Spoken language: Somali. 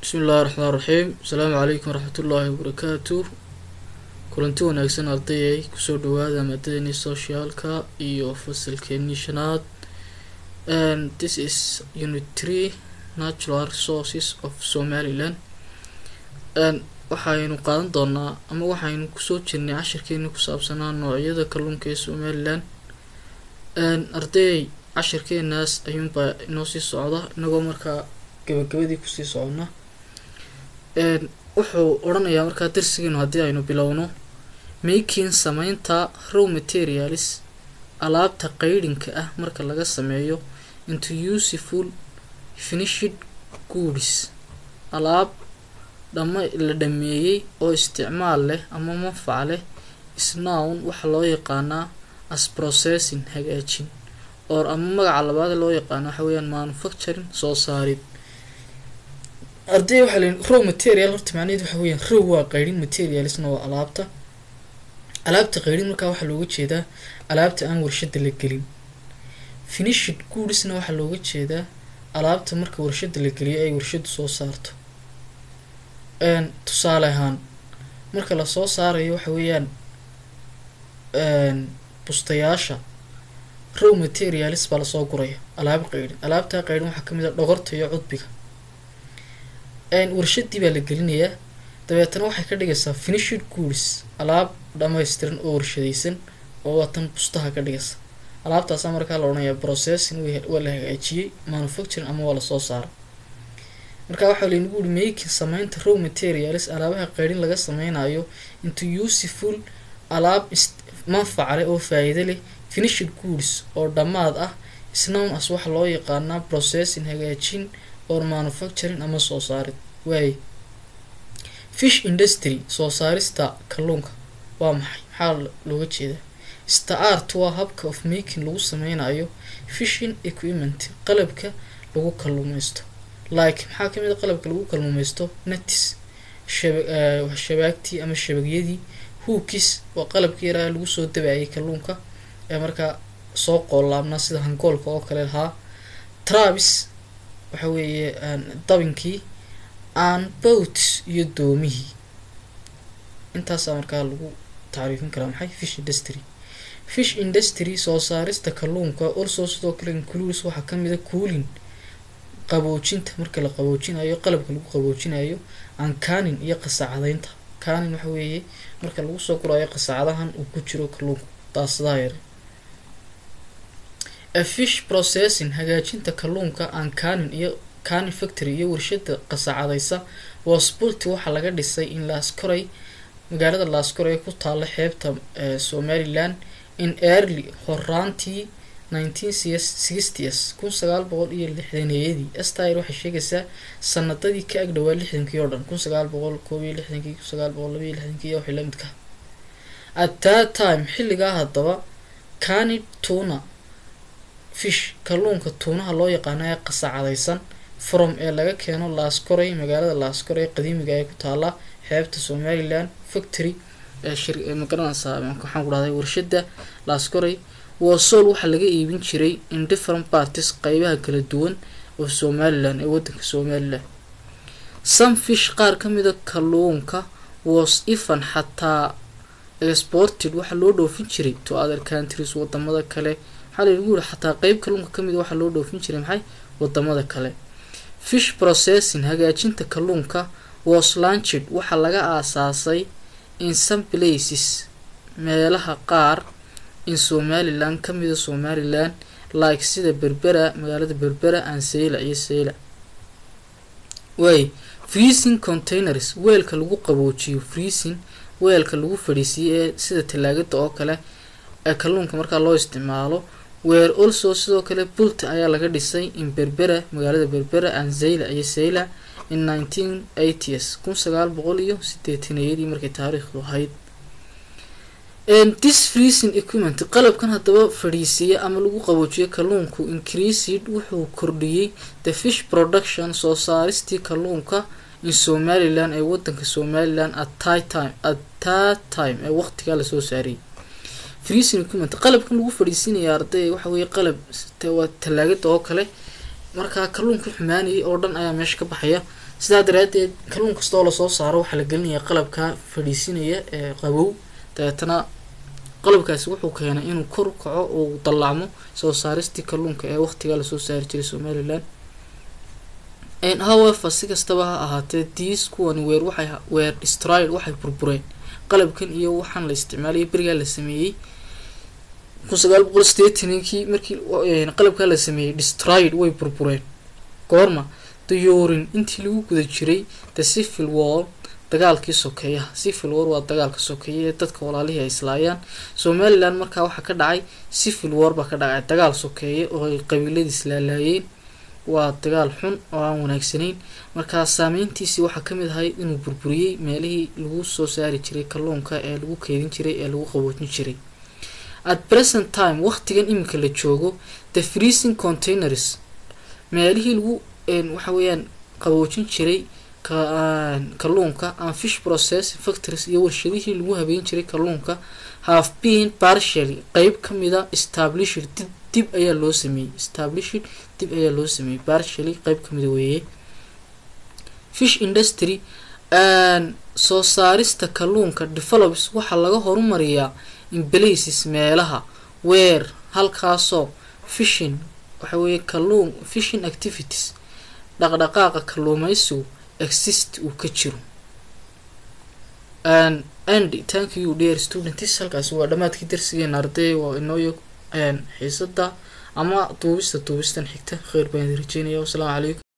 bismi illahi raxmaan raxiim asalaamu calaykum waraxmatullaahi wabarakaatu kulanti wanaagsan ardayay kusoo dhawaada maadadeenii socialka iyo fasalkeenii shanaad this is unit three natural resources of somaliland waxaynu qaadan doonaa ama waxaynu kusoo jirnay cashirkeeni ku saabsanaa noocyada kalluunka ee somaliland ardayay cashirkeenaas ayuunbaa inoo sii socda inagoo markaa gabagabadii kusii socona wuxuu odhanayaa markaa darsigeenu haddii aynu bilowno making sameynta row materials alaabta qeydhinka ah marka laga sameeyo into useful finishid goods alaab dhama la dhameeyey oo isticmaal leh ama manfac leh isnown waxaa loo yaqaanaa as processing hagaajin or ama magaca labaad loo yaqaano waxa weeyaan manufacturing soo saarid arday waxaa leeyihin row material horta macnaheed waxa weeyaan row waa qeydhin materialsna waa alaabta alaabta qeydhin markaa waxaa looga jeedaa alaabta aan warshada la gelin finishid goodsna waxaa looga jeedaa alaabta marka warshada la geliyo ay warshadu soo saarto tusaale ahaan marka lasoo saarayo waxa weeyaan bustayaasha row materials baa lasoo guraya alaab qeydhin alaabtaa qeydhin waxaa kamid a dhogorta iyo cudbiga warshadii baa la gelinayaa dabeetana waxay ka dhigaysaa finishid goods alaab dhammaystiran oo warshadaysan oo waatan bustaha ka dhigaysa alaabtaasaa markaa la odhanayaa processing waa la hagaajiyey manufacturing ama waa lasoo saara marka waxaa laynagu uri making sameynta row materials alaabaha qeydhin laga sameynayo into useful alaab manfaca leh oo faa-iido leh finishid goods oo dhammaad ah isnown as waxaa loo yaqaanaa processing hagaajin or manufacturing ama soo saarid waaye fish industry soo saarista kalluunka waa maxay maxaa looga jeedaa start waa habka of making lagu sameynayo fishing equipment qalabka lagu kalluumeysto like maxaa kamid a qalabka lagu kalluumeysto natis shabaagtii ama shabagyadii hookis waa qalabkii yaraa lagu soo dabaayay kalluunka ee markaa soo qoolaabnaa sida hangoolka oo kale lahaa travis waxa weeye dabinkii aan boat iyo doomihii intaasaa markaa lagu tacriifin karaa maxay fish industry fish industry soo saarista kalluunka also sidoo kale includes waxaa kamid a kuulin qaboojinta marka la qaboojinayo qalabka lagu qaboojinayo aan kaanin iyo qasacadaynta kaanin waxa weeye marka lagu soo gurayo qasacadahan uu ku jiro kalluunku daasadaha yare a fish processing hagaajinta kalluunka aan kaanin iyo canin factory iyo warshada qasacadaysa wasbulti waxaa laga dhisay in laaskoray magaalada laaskoray ku taala xeebta somaliland in early horaantii nineteen sixties kun sagaal boqol iyo lixdaneeyadii styr waxay sheegaysaa sanadadii ka agdhawaa lixdankii oo dhan kun sagaal boqol koob iyo lixdankii kun sagaal boqol laba iyo lixdankii waxay la midka at that time xilligaa haddaba cani tuna fish kalluunka tuunaha loo yaqaano ee qasacadaysan from ee laga keeno laaskoray magaalada laaskoray qadiimiga ee ku taala xeebta somaliland factory ee magaranaysaa waxaan ku dhahday warshada laaskoray wasool waxaa laga iibin jiray in different parties qeybaha kala duwan oo somaliland ee wadanka somaliland some fish qaar kamida kalluunka was even xataa exported waxaa loo dhoofin jiray to other countries wadamada kale waxaa laynagu yiri xataa qeyb kalluunka kamid waxaa loo dhoofin jiray maxay wadamada kale fish processing hagaajinta kalluunka was launched waxaa laga aasaasay in some places meelaha qaar in somaliland kamida somaliland like sida berbera magaalada berbera aan sayla iyo sayla waay freezing containers weelka lagu qaboojiyo freezing weelka lagu fadhiisiiyo ee sida talaagada oo kale ee kalluunka markaa loo isticmaalo weer also sidoo kale bulta ayaa laga dhisay in berbera magaalada berbera aan zayla iyo sayla in nineteen eighties kun sagaal boqol iyo sideetanayadii markay taariikhdu ahayd this freezing equipment qalabkan haddaba fadhiisiiya ama lagu qaboojiyo kalluunku increased wuxuu kordhiyey the fish production soo saaristii kalluunka in somaliland ee wadanka somaliland at time at that time ee waqtigaa lasoo saariyay freezing equipment qalabkan lagu fadhiisinaya arday waxa weeye qalab waa talaagada oo kale markaa kalluunka xumaanayay oo dhan ayaa meesha ka baxaya sidaa daraadeed kalluun kasta oo lasoo saaro waxaa la gelinayaa qalabka fadhiisinaya ee qabow dabeetana qalabkaasi wuxuu keenay inuu kor u kaco oo dallacmo soo saaristii kalluunka ee waqtigaa lasoo saari jiray somalilan however si kastaba ha ahaatee diis kuwani weer waxay weer destroyed waxay burbureen qalabkan iyo waxaan la isticmaalaya berigaa la sameeyey kun sagaal boqol sideetaninkii markii qalabkaa la sameeyey destroyed way burbureen goorma dayoorin intii lagu guda jiray the civil war dagaalkii sokeeyaha civil war waa dagaalka sokeeya ee dadka walaalihii ay islaayaan somalilan markaa waxaa ka dhacay civil war baa ka dhacay dagaal sokeeye oo ay qabiiladii islaalaayeen waa dagaal xun oo aan wanaagsanayn markaa saameyntiisii waxaa kamid ahay inuu burburiyey meelihii lagu soo saari jiray kalluunka ee lagu keedin jiray ee lagu qaboojin jiray at present time waqtigan iminka la joogo the freezing containers meelihii lagu waxa weeyaan qaboojin jiray kalluunka and fish process factories iyo warshadihii lagu habeyn jiray kalluunka have been partially qeyb kamida established dib dib ayaa loo sameeyey established dib ayaa loo sameeyey partially qeyb kamida weeye fish industry soo saarista kalluunka develops waxaa laga horumariyaa in places meelaha weer halkaasoo fishing waxa weeye kalluun fishing activities dhaqdhaqaaqa kalluumeysigu exist uu ka jiro and thank you dear students halkaasi waa dhammaadkii darsigeena arday waa inooyo xiisada ama duubista duubistan xigta kheyr baan rajeynaya wasalaamu calaykum